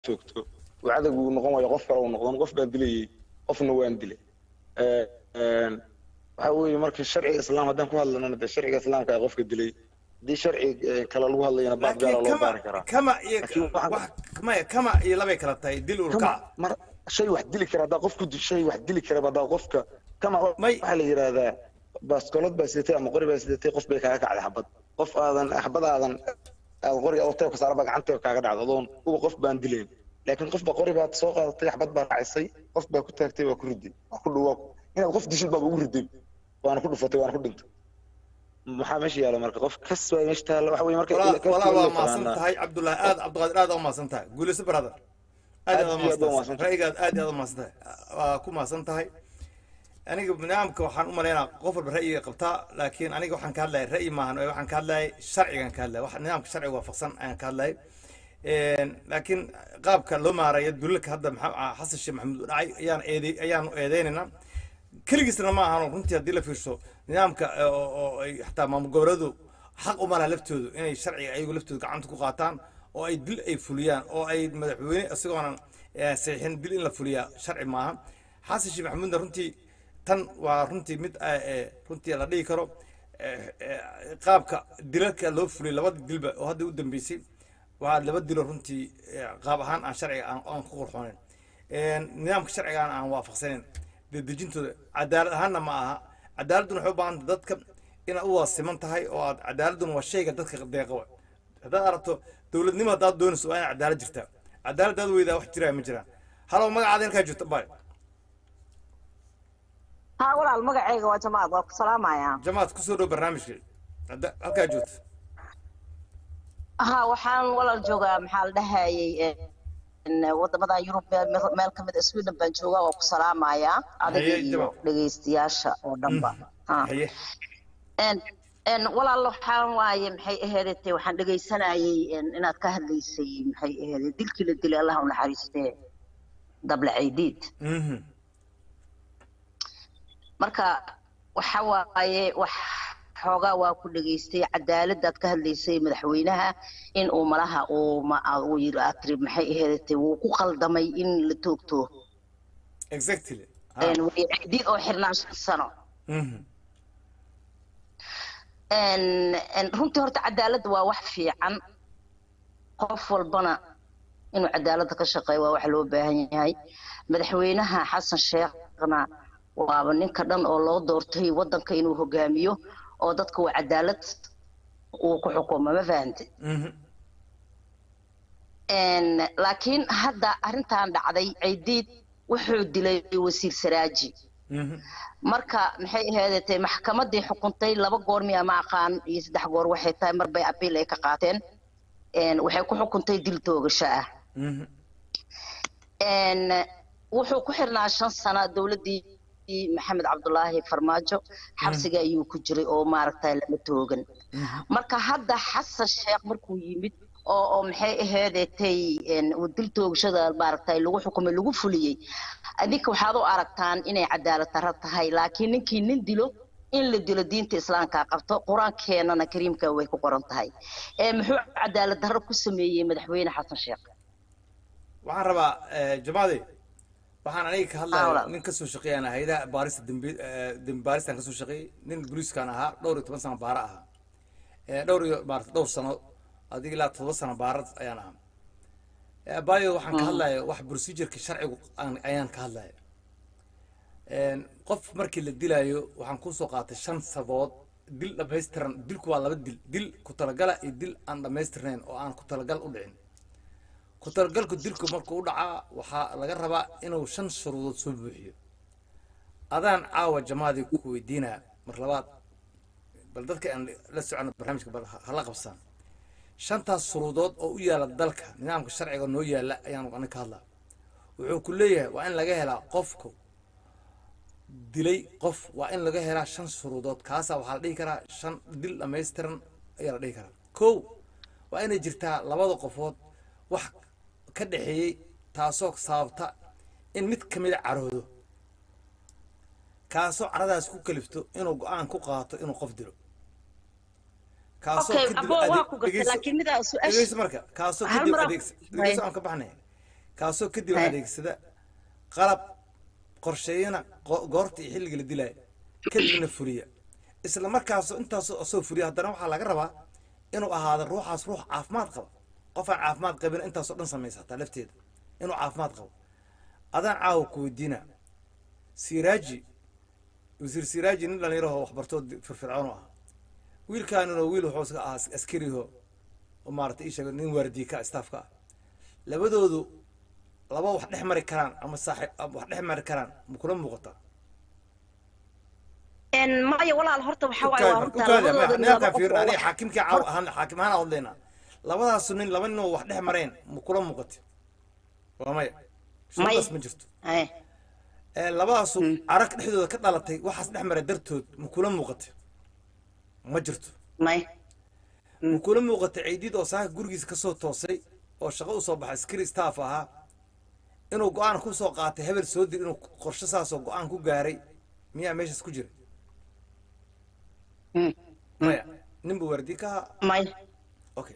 joogto uu cadag uu noqon waayo qof kale uu noqdo qof baan dilayay qofna waan dilay waxa weeye marka sharciga islaam haddaan ku hadlanana dee sharciga islaamka ee qofka dilay haddii sharci kale lagu hadlayana baab gaala laakiin loo kama baari karaa kama iyo Laakiin waxaan- wax maya kama iyo labay kala tahay dil kama ulkac mar shay wax dili kara haddaa qofku di- shay wax dili kara haddaa qofka kama May- waxaa la yidhaahdaa baaskoolad baa sidatay ama qori baa sidatay qof bay kaaga kacday xabad qof aadan xabad aadan aad qori oo teebka saaraba gacanta kaaga dhacdo adoon uba qof baan dilayn laakiin qof baa qori baad soo qaadatay xabad baa racisay qof baa ku taagtay waa ku riday waa ku dhuwa inaad qof dishid baaba ugu riday waana ku dhufatay waana ku dhintay maxaa meesha yaala marka qof kas baa meesha taalla waxa weye marka walaa kas walaa la waa maasan yaqaanaa. tahay cabdullahi aad cabdiqaadir aad u maasan tahay guulayso brother aad Aad aad u iyo aad maasan waa tahay maasan tahay. ra'yigaad aad iyo aad u maasan tahay waa ku maasan tahay aniga nidaamka waxaan u malaynaa qof walba ra'yiga qabtaa laakiin aniga waxaan ka hadlayay ra'yi maahan ee waxaan ka hadlayay sharcigan ka hadlayay wax nidaamka sharciga waafaqsan ayaan ka hadlayay laakiin qaabka loo maarayo dulalka hadda maxaa xasan sheekh maxamuud dhacay ayaan eeday ayaanu eedeynaynaa keligiisna ma ahan runtii haddii la fiirso nidaamka eh, oo oo ay xataa maamul goboleedu xaq uma laha laftoodu inay sharciga ayagu laftoodu gacanta ku qaataan oo ay dil ay fuliyaan oo ay madaxweyne isagoonan eh, saxiixin dil in la fuliyaa sharci maaha xasan sheekh maxamuudna runtii tan waa runtii mid eh, eh, runtii la dhihi karo eh, eh, qaabka dilalka loo fuliyay labada dilba oo hadda u dambeysay waa laba dilo runtii eh, qaab ahaan aan sharciga aan aan ku qurxoonayn nidaamka sharciga aan aan waafaqsanayn dedejintooda cadaalad ahaanna ma aha cadaaladduna waxay u baahan tahay dadka inaad u waasiman tahay oo aad cadaaladduna waa shayga dadka deeqa wa haddaad aragto dowladnimo haddaad doonayso waa inaad cadaalad jirtaa cadaaladdaad weydaa wax jiraya ma jiraan halow magacaada halkaa joogta bay ها ولا المقعيقة وجماعة وابك سلام يا jamaad kusoo dhow barnaamijka Hadda- halkaa joogta ها وحان ولا الجوغا محال دهاي إن wadamada Yurub meel meel kamid ah Sweden baan joogaa waa ku salaamaya adiga Haye, iyo jawaab. dhageystayaasha oo dhanba ha haye en en walaal waxaan waaye maxay ahaydee waxaan dhageysanayay en inaad ka hadlaysay maxay ahaydee dilkii la dilay Allah u naxariistee dable ciidiid Mhm. marka waxa waaye wax xoogaa waa ku dhageystay cadaaladaad ka hadlaysay madaxweynaha in uu malaha uu ma uu yiri aad tiri maxay ahaydee wuu ku qaldamay in la toogto exactly Ha. een way ciidiid oo xirnaan shan sano Mhm. een een runtii horta cadaaladda waa wax fiican qof walbana inuu cadaaladda ka shaqeeyo waa wax loo baahan yahay madaxweynaha xasan sheekhna waaba ninka dhan oo loo doortay waddanka inuu hogaamiyo oo dadka waa cadaalad uu ku xukumo ma fahante Mhm. een laakiin hadda arrintan dhacday ciidiid wuxuu dilay wasiir saraaji Mhm. marka maxay ahaydee maxkamadii xukuntay laba goor miya ma aqaan iyo saddex goor waxay tahay mar bay abiil ay ka qaateen een waxay ku xukuntay dil toogasho ah Mhm. een wuxuu ku xirnaa shan sano dowladdii maxamed cabdulaahi farmaajo xabsiga ayuu ku jiray oo maaragtay lama toogan marka hadda xasan sheekh markuu yimid oo oo maxay ahaydetay een uu dil toogashada maaragtay lagu xukumay lagu fuliyey adinka waxaad u aragtaan inay cadaalad darro tahay laakiin ninkii nin dilo in la dilo diinta islaamka qabto qur-aankeenana kariimka way ku qoran tahay ee muxuu cadaalad darro ku sameeyey madaxweyne xasan sheekh waxaan rabaa eh, jamaade waxaan aniga ka Ah, hadlaya walaal. nin kasoo shaqeeyaan hayadaha baarista dembi eh, dembi baaristan kasoo shaqeeyey nin booliiskan ahaa dhowr iyo toban sano baara ahaa Eh, dhowr iyo maarata dhowr sano adiga ilaa todoba sano baara ayaan ahaa Eh, baayo waxaan ka hadlaya wax procedureka sharcigu aan- ayaan ka hadlaya Een, qof markii la dilaayo waxaan kusoo qaatay shan sabood dil dhamaystiran dilku waa laba dil dil ku talagala iyo dil aan dhamaystirnayn oo aan ku talagal u dhicin ku talagalku dilku markuu u dhacaa waxaa laga rabaa inuu shan shuruudood soo buuxiyo adaan caawa jamaadii ku weydiinaa mar labaad bal dadka aan la socono barnaamijka bal ha- hala qabsaan shantaas shuruudood oo u yaala dalka nidaamka sharciga noo yaala ayaan aniga ka hadlaa wuxuu ku leeyahay waa in laga helaa qofku dilay qof waa in laga helaa shan shuruudood kaasaa waxaa la dhihi karaa shan dil dhammaystiran ayaa la dhihi karaa kow waa inay jirtaa labada qofood wax ka dhexeeyey taasoo sababta in mid ka mida caroodo kaasoo caradaas ku kalifto inuu go-aan ku qaato inuu qof dilo kaasoo Okay, kadib abo waa adeeg- ku gartay, dhegeyso- laakiin midaa su-aasha- dhegeyso marka kaasoo Hal kadib mar aan- adeegsa dhegeyso aan ka baxnay kaasoo kadib Hey. adeegsada qalab qorsheeyana go- goorta iyo xilliga la dilaya kadibna fuliya isla markaasoo intaasoo soo fuliya haddana waxaa laga rabaa inuu ahaado ruuxaas ruux caafimaad qaba qof aan caafimaad qabin intaasoo dhan samaysa hataa lafteeda inuu caafimaad qabo adaan caawa ku weydiina siraaji wasiir siraaji nin dhalinyaraho waxbartoo firfircoon u ahaa wiilkaanuna wiil wuxuu iska ahaa askariho oo maarata ii sheega nin waardiye ka staafka ah labadoodu laba wax dhex mari karaan ama saaxiib ama wax dhex mari karaan ma kula muuqataa een maya walaal horta waxaa waaye waa runtaa labadooda nin laba nimankaan qof fiirin oo aniga wax- xaakimkii caaw ahaan xaakim ahaan aan hadlaynaa labadaasu nin laba nin oo wax dhex mareen ma kula muuqati waa maya shuruudaas ma jirto Eh, ee labadaasu arag dhexdooda ka dhalatay waxaas dhex mara dartood ma kula muuqatay ma jirto may ma kula muuqatay ciidid oo saaka gurigiisa kasoo toosay oo shaqo usoo baxay askari staff ahaa inuu go-aan ku soo qaatay hebel soo dir inuu qorshe saasoo go-aan ku gaaray miyaa meeshaas ku jira Mm. maya ninba waardi ka ahaa may okay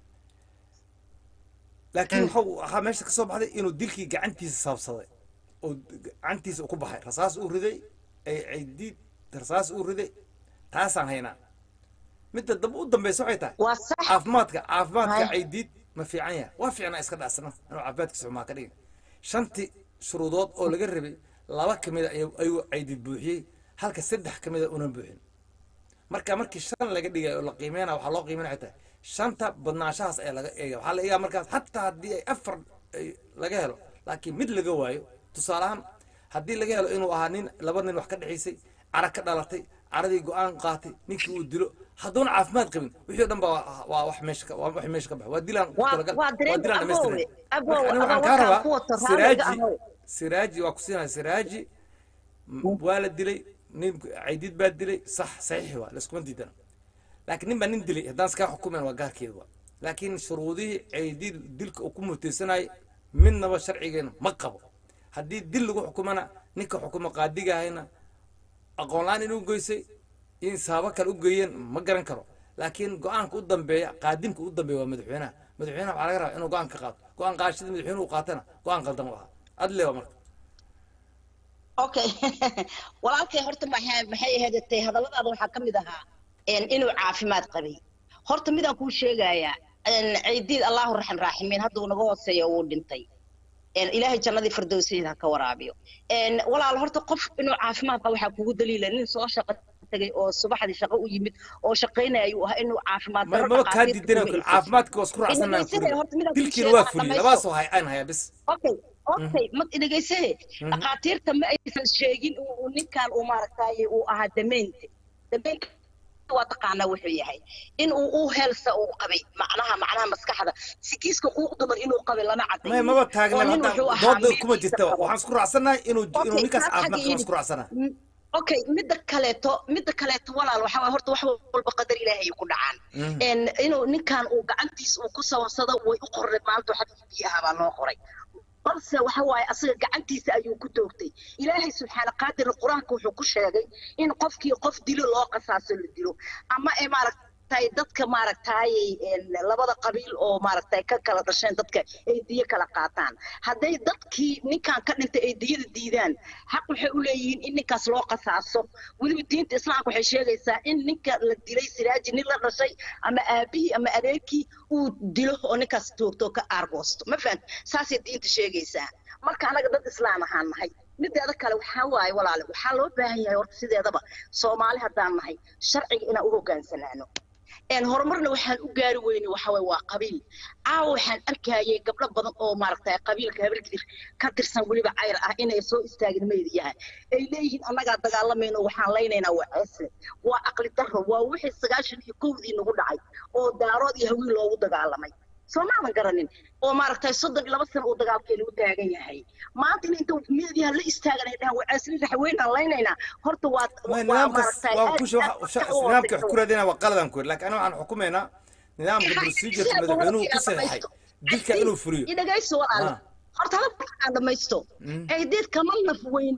laakiin wuxuu ahaa meesha kasoo baxday inuu dilkii gacantiisa saabsaday oo gacantiisa uu ku baxay rasaas uu riday ay cidiid rasaas uu riday taasaan haynaa midda dambe u dambeysa waxay tahay waa sax caafimaadka caafimaadka Hay. caydiid ma fiican yahay waa fiicnaa iska dhacsana inuu caafimaadkiisa xumaa ka dhigin shanti shuruudood oo laga rabay laba ka mida ayuu ayuu caydiid buuxiyey halka saddex ka mida unan buuxin marka markii shan laga dhigay oo la qiimeynaya waxaa loo qiimeynaya waxay tahay shanta badnaanshahaas ayaa laga eegaya waxaa la eegaa markaas hataa haddii ay afar ay laga helo laakiin mid laga waayo tusaale ahaan haddii laga helo inuu ahaa nin laba nin wax ka dhexaysay cara ka dhalatay caradii go-aan qaatay ninkii uu dilo hadduuna caafimaad qabin wixii o dhan ba waa- waa wax meesha ka waa wax meesha ka baxa waa dilaan Waa- talagal waa dareen dilaan aboowe, dhammaystiran aboowe, marka aniga aboowe, waxaan kaa waxaan rabaa ku wato raaliga siraaji ahow. siraaji waa ku siinaya siraaji m- waa la dilay nin caydiid baa dilay sax saxiix waa laiskuma diidana laakiin nin baa nin dilay haddaan iskaa xukumayn waa gaarkeeda waa laakiin shuruudihii caydiid dilka uu ku mutaysanayay midnaba sharcigeena ma qabo haddii dil lagu xukumana ninka xukuma qaadigahayna aqoon la-aan inuu geysay in saabo kale u geeyeen ma garan karo laakiin go-aanka u dambeeya qaadimka u dambeeya waa madaxweynaha madaxweynaha waxaa laga rabaa inuu go-aan ka qaato go-aan qaadashada madaxweynuhu qaatana go-aan qaldan u ahaa adle waa marka okay walaalkay horta maxay maxay ahaydtay hadalladaada waxaa ka mid ahaa een, inuu caafimaad qabay horta midaan kuu sheegayaa een, ciidiid allahu raxim raaximiin hadda uu naga hooseeya uu dhintay een, ilaahay jannadii firdowsiyeed ha ka waraabiyo een, walaal horta qof inuu caafimaad qabo waxaa kugu daliila nin soo shaqo tagay oo subaxdii shaqo u yimid oo shaqaynaya ayuu ahaa inuu caafimaad ma darro maba kaa dhaqaatiirta diidana kuma caafimaadka waa isku raacsanaa Inagaysadee, horta midaan kuu dilkiina waa sheegaa, fuliyey dhamaysto. labaasoo hay aan hayaa bis okay okay ma dhegeysahe dhakhaatiirta ma aysan sheegin uu uu ninkan uu maaragtaaye uu ahaa dameynta dameynta waa taqaanaa wuxuu yahay in uu u heelsa uu qabay macnaha macnaha maskaxda sikiiska quuq dumar inuu qabay lama may cadaynin maba oo taagna nin hadda wuxuu ahaa dooda kuma meelkiisa jirta qabo. waxaan isku raacsanahay inuu inuu Okay, ninkaas taas caafimaad xagga qaba idhi. isku raacsanahay Mm, okay midda kaleeto midda kaleeto walaal waxaa waay horta wax walba qadar ilaahay ay ku dhacaan Mhm. En inuu ninkan uu gacantiisa uu ku sawarsado way u qornay maanta xadkii biyaha baa loo qoray balse waxa waaye asaga gacantiisa ayuu ku toogtay ilaahay subxaana qaadir qur-aanka wuxuu ku sheegay in qofkii qof dilo loo qasaaso la dilo ama ee maaragtay dadka maaragtay en, labada qabiil oo maaragtay ka kala dhasheen dadka ay diyo kala qaataan hadday dadkii ninkan ka dhintay ay diyada diidaan xaq waxay u leeyihiin in ninkaas loo qasaaso weliba diinta islaamka waxay sheegaysaa in ninka la dilay siraaji nin la dhashay ama aabihii ama adeerkii uu dilo oo ninkaas toogto oo ka aargoosto ma fahan saasay diinta sheegaysaa marka anaga dad islaam ahaan nahay mideeda kale waxaa waaye walaale waxaa loo baahan yahay horta sideedaba soomaali haddaan nahay sharciga inaan u hogaansanaano een horumarna waxaan u gaari weyne waxa waye waa qabiil caawa waxaan arkayay gabdho badan oo maaragtay qabiilka habargidir ka tirsan weliba cayr ah inay soo istaagin meediyaha ay leeyihiin annagaa dagaalamayno waxaan laynaynaa waa ceesle waa aqli darro waa wixii sagaashan iyo kowdii nagu dhacay oo daarood iyo hawiil loogu dagaalamay soo maadan garanin oo maaragtay soddon iyo laba sano uu dagaalkeena u taagan yahay maanta in inta meediyaha la istaagan ay dhahaan waa ceesle raxweynaan laynaynaa horta waa ما waa نظامك maaragtay waa aad- kusha aad waxa u nidaamka hooseyso. ku raadina waa qaladan ku laakiin aniga waxaan xukumaynaa nidaamka procedure madaxweynuhu ku saxeexay dilka inuu fuliyo idhagayso walaale Ah. horta hadalka aan dhamaysto Mm. ciideed kama naf weyn dad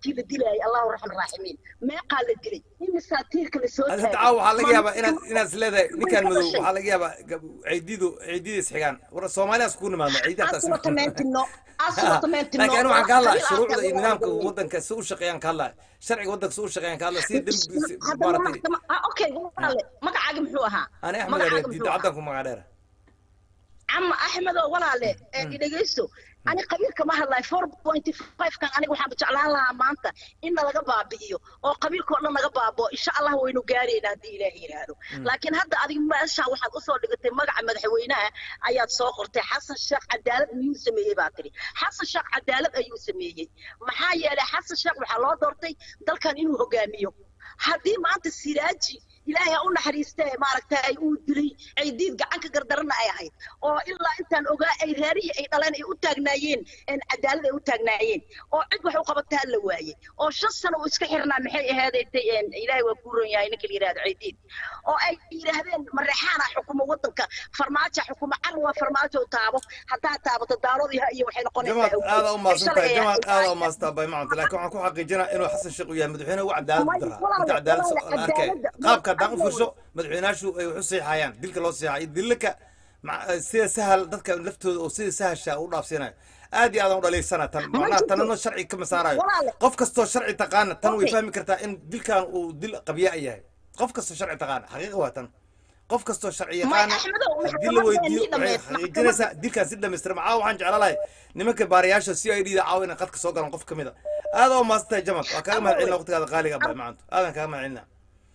markii la dilayay allahu raxman raaximiin meeqaa la dilay imisaa tiirka la soo hadda caawa waxaa laga yaabaa inaad inaad is leedahay ninkaan madow waxaa laga yaabaa gab- ciididu ciidida isxigaan war soomaaliyaas kugu nimaadno ciidahaas aswatamentino aswatamentino laakiin aniga waxaan ka hadlaya shuruucda iyo nidaamka waddanka si u shaqeeyaan ka hadlaya sharciga waddanka si u shaqeeyaan ka hadlaya si dembi si- maaragtay okay walaale magacaagi muxuu ahaa ani axmed Magacaaga areer muxuu diida ahaa? caddanku magac dheera cama axmedoo walaale ee dhegeysto ani qabiilka ma hadlayo four point five kan aniga waxaan jeclaan lahaa maanta in nalaga baabi'iyo oo qabiilkao dhan naga baaboo insha allah waynu gaarayna haddii ilaahi yidhaahdo laakiin hadda adiga meeshaan waxaad usoo dhigatay magaca madaxweynaha ayaad soo qortay xasan sheekh cadaalad miyuu sameeyey baa tiri xasan sheekh cadaalad ayuu sameeyey maxaa yeelay xasan sheekh waxaa loo doortay dalkan inuu hogaamiyo haddii maanta siraaji ilaahay ha u naxariistee maaragtay uu dilay ciidiid gacanka gardarana ay ahayd oo ilaa intaan ogaa ay reerihii ay dhaleen ay u taagnaayeen een cadaalad ay u taagnaayeen oo cid wax u qabataa la waayey oo shan sano uu iska xirnaa maxay ahaadaytay een ilaahay waa kuu ron yahay ninka la yidhahdo ciidiid oo ay yidhaahdeen mareexaana xukuma waddanka farmaajo xukuma car waa farmaajo u taabo haddaa taabato daarodiha iyo waxay jamaad noqonaysaa aada u maadsan tahay jamaad aada u maadsan tahay bay macanta laakiin waxaan ku xaqiijinaa inuu xasan sheekh uu yahay madaxweyne ugu cadaalad u daraa inta cadaalad so- la arkay qaabka haddaan u fiirsho madaxweynaashu ay wax u seexayaan dilka loo seexay dilka ma- sida sahal dadka laftooda oo sida sahasha u dhaafsiinayo aad iyo aadaan u dhaliilsana tan macnaha tanano sharci kama saarayo qof kastoo sharci taqaana tan way fahmi kartaa in dilkan uu dil qabya yahay qof kastoo sharci taqaana xaqiiqa waa tan qof kastoo sharci yaqaana Axmedow, haddii la weydiiyo waxay maxkamadda xaqiijinaysaa dilkaas si dhammaystiran caawa waxaan jeclaan lahay nimanka baarayaasha c i d da caawa inay qadka soo galaan qof ka mid a aada oo maadsan tahay jamad waa kaaga mahad celina waqtigaada qaaliga bay macanto aadan kaaga mahad celina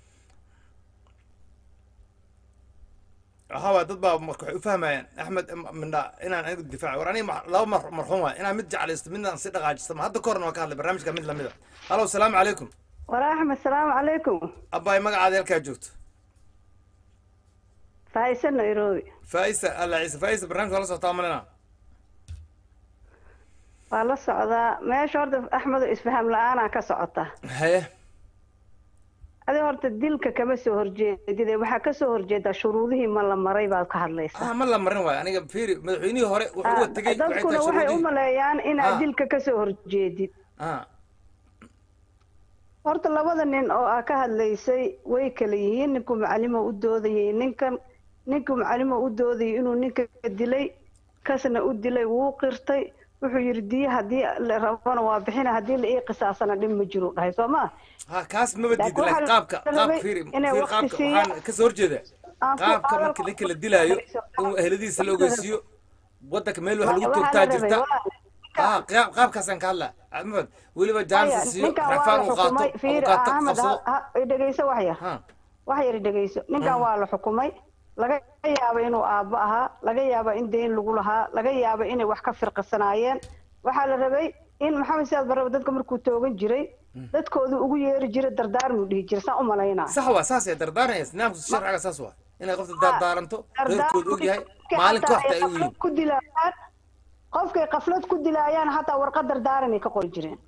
waxaa waay dad baa marka waxay u fahmayaan axmed mindha inaan anigu difaaci war aniga ma- laba mar marxuum waay inaan mid jeclaysto midna aan si dhaqaajisto ma hadda ka horna waa ka hadlay barnaamijka mid lamid a halo salaamu calaykum waraxma asalaamu calaykum abbaay magacaada halkaa joogto faaiso nairobi faa'isa alla ciise faa'isa barnaamijka waa la socotaa malina waa la socdaa meesha horta axmedo isfaham la-aanaa ka socota haye adi horta dilka kama soo horjeedide waxaa kasoo horjeedaa shuruudihii ma la maray baad ka hadlaysaa ah ma la marin waayo aniga fiiri madaxweynihii hore wuxuu uga tegey waxay dadkuna tahay waxay u shuruudihii maleeyaan inaad Ah. dilka kasoo horjeedid ah horta labada nin oo aa ka hadlaysay way kala yihiin ninku macalimo u doodayay ninkan ninku macalimo u doodayay inuu ninka dilay kasna u dilay wuu qirtay wuxuu yidhi diye haddii la rabona waa bixina haddii la ii qisaasana dhib ma jiru dhahay soo ma ha kaas maba Laakiin diidin laakiin waxaa qaabka la qaab rabay fiiri inay fiiri waqti qaabka siiyaan. waxaan kasoo horjeeda Aan ku qaabka hadal- marka ninka la dilaayo in eheladiisa la ogeysiiyo waddanka meel wax lagu Waxaa la toogtaa rabay, jirta waa- ah qaab- qaabkaasaan ka hadlaa maxamed weliba Haya, jaansa siiyo ninkan waa rafaan la uu qaato xukumay fiiri abukaata ahmed qabsado dhegeyso wax yar ha wax yar dhegeyso ninkan waa la xukumay laga yaaba inuu aabbo ahaa laga yaaba in deyn lagu lahaa laga yaaba inay wax ka firqisanaayeen waxaa la rabay in maxamed siyaad barraba dadka markuu toogan jiray dadkoodu ugu yeeri jiray dardaarmuu dhihi jiray saan u malaynaa sax waa saas ee dardaaranaysa nidaamka sharciga saas waa inay qofta dardaaranto reerkooda og yahay maalin kooxda ay u yihiin ku dilaayaan qofkay qaflad ku dilaayaan hataa warqad dardaaranay ka qori jireen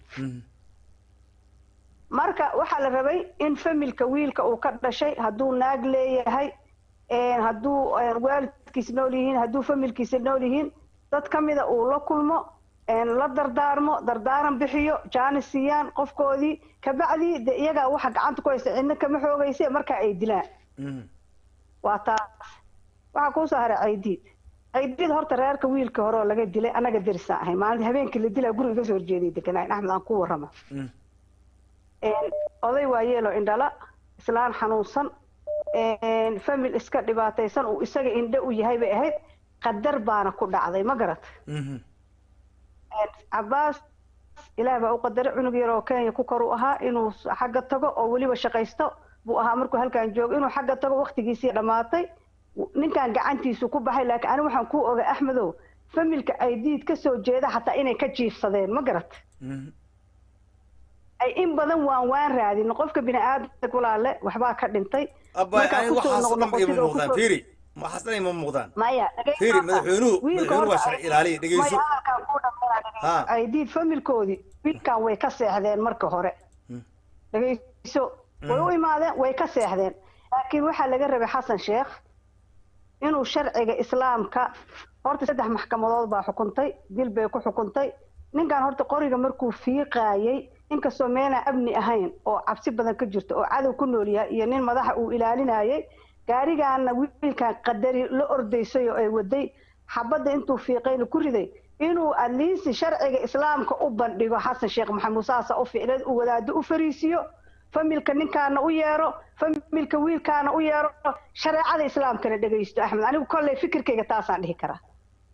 marka waxaa la rabay in familka wiilka uu ka dhashay hadduu naag leeyahay een, hadduu een, waalidkiisa nool yihiin hadduu familkiisa nool yihiin dad ka mida uu la kulmo een, la dardaarmo dardaaran bixiyo jaanis siiyaan qofkoodii kabacdii de iyagaa waxa gacanta ku haysta cidna kama xoogayse marka ay dilaan Mhm. waa taas waxaa kuu soo haray caydiid caydiid horta reerka wiilka hore oo laga dilay annaga derisaan ahay maalinta habeenkii la dilaa guriga kasoo horjeeday deganaayn axmed aan ku warrama Mhm. een, oday waa yeelo indhala islaan xanuunsan een, famil iska dhibaataysan uu isaga indho u yahay bay ahayd qadar baana ku dhacday ma garat Mhm. cabaas ilaah baa u qadaray cunug yar oo kenya ku kor u ahaa inuu xagga tago oo weliba shaqaysto buu ahaa markuu halkan joogo inuu xagga tago waktigiisii dhammaatay ninkan gacantiisu ku baxay laakiin anigu waxaan kuu ogay axmedow familka ay diid ka soo jeeda xataa inay ka jiifsadeen ma garat Mhm. ay in badan waan waan raadin qofka bini aadamka walaale waxbaa ka dhintay abbaay Markaa aniga kusoo waxaas oo dhan noqnoqotid ima oo muuqdaan kusoo- fiiri waxaas dhan ima muuqdaan maya Fiiri, madaxweynuhu- madaxweynuhu waa sharci ilaaliye, dhegeyso. Ha. ay diid familkoodii wiilkan way ka seexdeen marka hore dhegeyso way u imaadeen way ka seexdeen laakiin waxaa laga rabay xasan sheekh inuu sharciga islaamka horta saddex maxkamadood baa xukuntay dil bay ku xukuntay ninkan horta qoriga markuu fiiqaayey inkastoo meena amni ahayn oo cabsi badan ka jirto oo cadow ku nool yahay iyo nin madaxa uu ilaalinayay gaarigaana wiilkan qadari la ordaysay oo ay waday xabadda intuu fiiqayna ku riday inuu adliisi sharciga islaamka u bandhigo xasan sheekh maxamuud saasa u ficleed uu wadaado u fariisiyo familka ninkaana u yeero familka wiilkaana u yeero shareecada islaamkana dhegaysto axmed anigu kolley fikirkayga taasaan dhihi karaa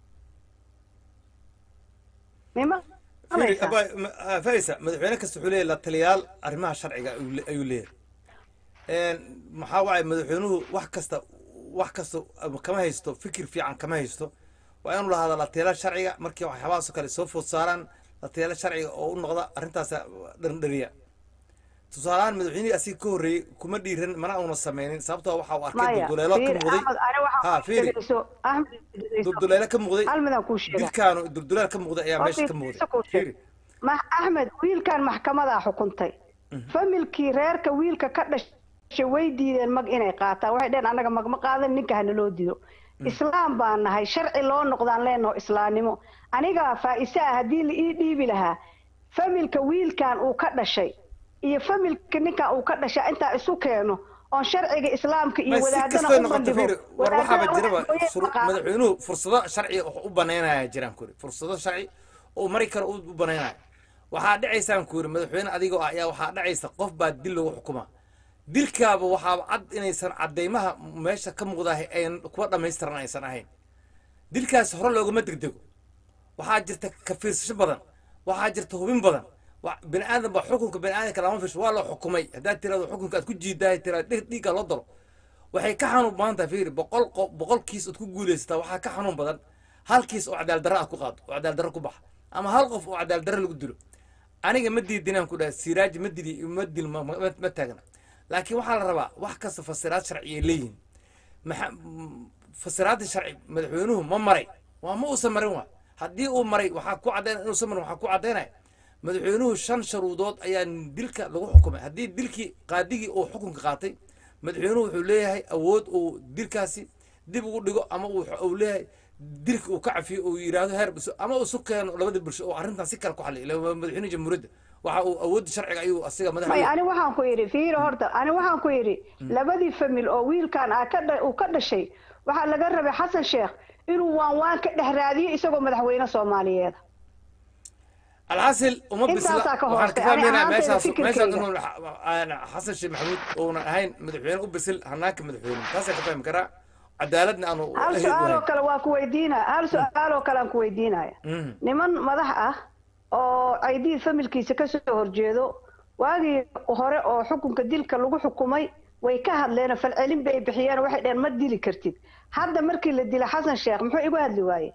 mima Fiiri, abaa- ma- ah, farisa madaxweyne kasta wuxuu leeyahay la taliyaal arrimaha sharciga ayuu le- ayuu leeyahay Een, maxaa waaye madaxweynuhu wax kasta wax kasta ama kama haysto fikir fiican kama haysto waa inuu lahaada la taliyaal sharciga markii waxyaabahaasoo kale soo food saaraan la taliyaal sharciga oo u noqda arrintaas dhandhariya tusaalehaan madaxweynihii asiga ka horreeyey kuma dhiiran mana uuna sameynin sababtoo waxa uu arkay maya dulduleelo ka fiiri muuqday axmed ani ha waxaa fiiri dhegayso axmed dhegayso. dulduleelo ka muuqday hal midaan kuu sheega dilkaanu dulduleel ka muuqday ayaa meesha ka Horta, muuqday isa kuu sheeg. fiiri ma axmed wiilkan maxkamadaa xukuntay familkii reerka wiilka ka dhashay way diideen mag inay qaataan waxay dheheen annaga magma qaadan ninka hana loo dido islaam baan nahay sharci loo noqdaan leenaho islaamnimo anigaa faa-ise ah haddii la ii dhiibi lahaa familka wiilkan uu ka dhashay iyo familka ninkan uu ka dhashay intaa isu keeno oon sharciga islaamka iyo ma si wadaadana kastay u noqoto bandhigo fiiri war waxaaba wadaadana jiraba waxa weeye shuru- maqaam. madaxweynuhu fursado sharci wax u banaynaya jiraan kuri fursado sharci oo mari karo u banaynaya waxaa dhacaysaan ku yiri madaxweyne adigoo ah ayaa waxaa dhacaysa qof baa dil lagu xukumaa dilkaaba waxaaba cad inaysan cadaymaha meesha ka muuqdahay ayan kuwa dhammaystiran aysan ahayn dilkaas hore loogama degdego waxaa jirta ka fiirsasho badan waxaa jirta hubin badan wa- bini aadan ba xukunka bini aadanka lama fiirsho waa la xukumay haddaad tirado xukunka aad ku jiidahay tirado dhig dhiigga loo dalo waxay ka xanuun badan tahay fiiri boqol qo- boqol kiis ood ku guulaysataa waxaa ka xanuun badan hal kiis oo cadaal darro aad ku qaado oo cadaal darro ku baxa ama hal qof oo cadaal darro lagu dilo aniga ma diidinaan ku dhaha siraaji ma dili ma dil ma, ma, ma taagna laakiin waxaa la rabaa wax kasta fasiraad sharciyay leeyihin maxa m- fasiraadda sharci madaxweynuhu ma maray waa ma uusan marin waa haddii uu maray waxaa ku caddayn inuusan marin waxaa ku caddaynaya madaxweynuhu shan sharuudood ayaa dilka lagu xukumay haddii dilkii qaadigii uu xukunka qaatay madaxweynuhu wuxuu leeyahay awood uu dilkaasi dib ugu dhigo ama uu uu leeyahay dilka uu ka cafiyo uu yidhaahdo heer biso ama uu isu keeno labada bulsho oo arrintan si kale ku xaliyo ila waa madaxweyne jamhuuriyadda waxa uu awoodda sharciga ayuu asiga may madaxa ani waxaan ku yidhi fiiro horta ani waxaan ku yidhi labadii famil oo wiilkan aa ka dha- uu ka dhashay waxaa laga rabay xasan sheekh inuu waan waan ka dhex raadiyo isagoo madaxweyne soomaaliyeed alxasil uma bisla Intaasaa ka waxaan ka hoostay. Ani fahmaynaa ahaantayda meeshaas fikirkayga. meeshaas inuu aan xasan sheekh maxamuud uunan ahayn madaxweyne u bisil hanaanka madaxweyne taasaan ka fahmi karaa cadaaladna aanu hal ahayn u su-aal oo hayn kale waa ku weydiina hal su-aal oo kale aan ku weydiinaya Mhm. niman madax ah oo caydiid familkiisa kasoo horjeedo waagii hore oo xukunka dilka lagu xukumay way ka hadleen oo falcelin bay bixiyeen oo waxay dheheen ma dili kartid hadda markii la dila xasan sheekh muxuu igu hadli waaye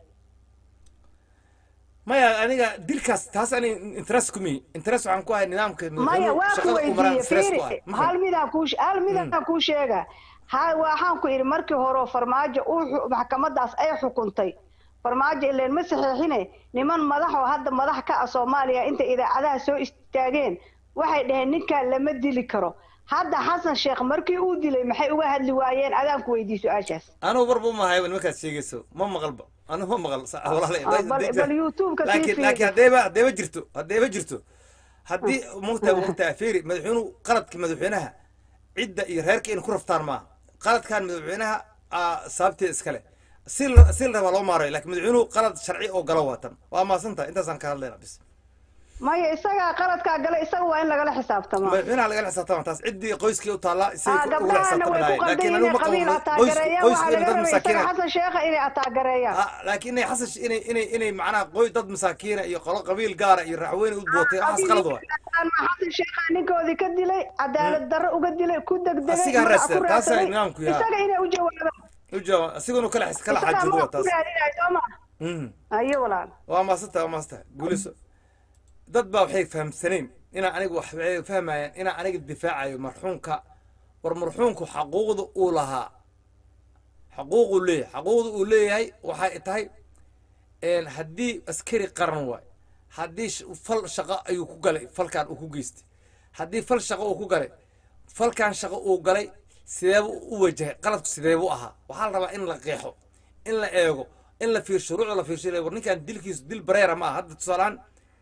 maya aniga dilkaas taas ani interest kumi interest waxaan ku ahay nidaamka maya madaxweynuhu waa ku shaqada u maraan weydiiyey stress fiiri ku ahay ma hal fahmi midaan kuu hal midaan kuu sheega ha waxaan ku idhi markii hore oo farmaajo uu xu- maxkamadaas ay xukuntay farmaajo ileen ma saxiixine niman madax oo hadda madax ka ah soomaaliya intay idaacadaha soo istaageen waxay dhaheen ninkaan lama dili karo hadda xasan sheekh markii uu dilay maxay uga hadli waayeen adaan ku weydiiy su-aashaas anugu warba uma hayo nimankaad sheegayso ma maqalba anigu ma maqal sa- walaalay Ah, bal bal youtube-ka sii laakiin fiiri laakiin haddayba haddayba jirto haddayba jirto haddii mugta mugta fiiri madaxweynuhu qaladka madaxweynaha cidda iyo reerka inay ku raftaan maaha qaladkan madaxweynaha aa sababteeda iskale si la si la rabaa loo maarayo laakiin madaxweynuhu qalad sharci oo galo waatan waa maasantahay intaasaan ka hadlayna bis maya isagaa qaladkaa gala isaga waa in lagala xisaabtamaa madaxweynaha lagala xisaabtama taas ciddii qoyskii u taallaa ah isagay ugala gabdhahana xisaabtami way ku lahayen laakiin qaldan anigu inay ma qabo qabiil qoys ataagareeyaan qoys waxaa inay laga dad rabay isaga masaakiina xasan sheekha inay ataagareeyaan Ah, laakiin inay xasan inay inay inay macnaha qoy dad masaakiina iyo qolo qabiil gaara iyo raxweyne u bootay waxaas qalad waa xasan sheekha ninkoodii ka dilay cadaalad darro uga dilay ku degdegay Asigaa magac raadsan, ku taasay raadsaday. nidaamku yahay. isaga inay u jawaabaan u jawaab asiguna kala xis kala isagaa xaajudo ma waa ku taas raadinayo soo ma Mhm. ayo walaal waa maasanta waa maasanta guuliso dad baa waxay fahamsaneen inaa anigu wax waxay fahmayaan inaa aniga difaacayo marxuumka war marxuumku xaquuqda uu lahaa xaquuquu leeyahay xaquuqda uu leeyahay waxay tahay een, haddii askari qaran waay haddii sh- fal shaqo ayuu ku galay falkan uu ku geystay haddii fal shaqo uu ku galay falkan shaqo uu galay sideebu u wajahay qaladku sideebu ahaa waxaa la rabaa in la qeexo in la eego in la fiirsho shuruucda la fiirsho war ninkan dilkiisu dil bareera ma aha hadda tusaalehaan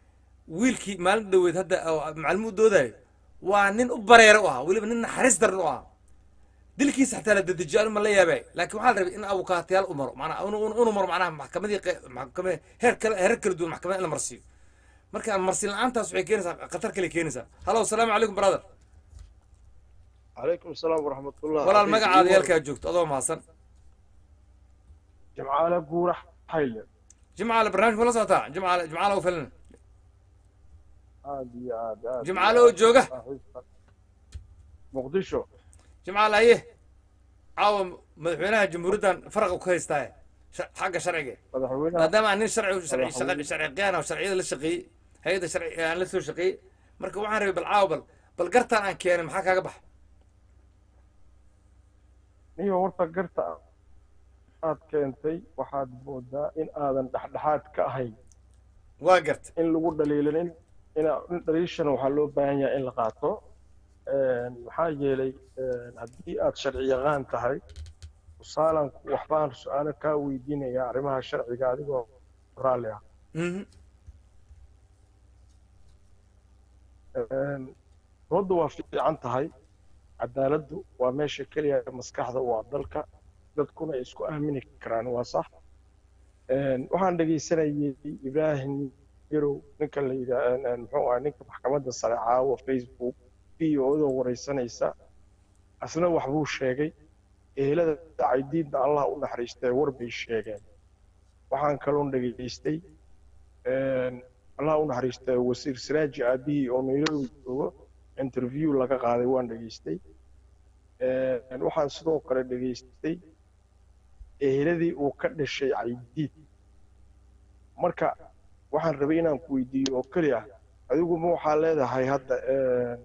wiilkii maalin dhaweed hadda oo macallimuu doodayo waa nin u bareera u ahaa weliba nin naxariis daran u ahaa dilkiisa xataa la dedejiyo anu ma la yaabay laakiin waxaa la rabay in abukaatayaal u maro manaa unu maro macnaha maxkamadii qe- maxkamad heer kale heerar kala duwan maxkamad in la marsiiyo marka marsin la-aantaas waxay keenaysaa khatar kale keenaysaa halo asalaamu calaykum brother عليكم السلام ورحمة الله walaal magacaada yeelkaa joogto adoo mahadsan جمعالة قورة حيلة jimcaale barnaamij ma la socotaa jimcaale jimcaale u filan عادي عادي عادي jimcaale oo jooga مقدشو jimcaale haye caawa madaxweynaha jamhuuriyaddan faraqa ku haystaa sha- xagga sharciga مدحوينها maadaama aan nin sharci sharci Madaxweyne. shaqa- sharci qiyaan oo sharciyada la shaqeeyey hay-adda sharci aan la soo shaqeeyey marka waxaan rabay bal caawa bal bal gartaan aan keenay maxaa kaaga baxa niyo horta garta aad keentay waxaad moodaa in aadan dhexdhexaad ka ahayn waa garta in lagu dhaliilin in ina- in dhaliishana waxaa loo baahan yahay in la qaato Een, maxaa yeelay een, haddii aad sharci yaqaan tahay tusaalan waxbaan su-aalo kaa weydiinayaa arrimaha sharciga adigoo raalli ah Mhm. Een, doodda waa fiican tahay cadaaladdu waa meesha keliya ee maskaxda waa dalka dadkuna ay isku aamini karaan waa sax Een, waxaan dhegaysanayay ibraahim yarow ninka la yidhaa muxuu ahaa ninka maxkamadda sare caawa facebook videodoo waraysanaysa asna waxbuu sheegay ehelada caydiidna allah u naxariistee war bay sheegeen waxaan kaloon dhegaystay een, allah u naxariistee wasiir siraaji aabihii oo nairobi joogo interview laga qaaday waan dhegaystay Een, waxaan sidoo kale dhegaystay eheladii uu ka dhashay caydiid marka waxaan rabay inaan ku weydiiyo oo keli ah adigu ma waxaa leedahay hadda een,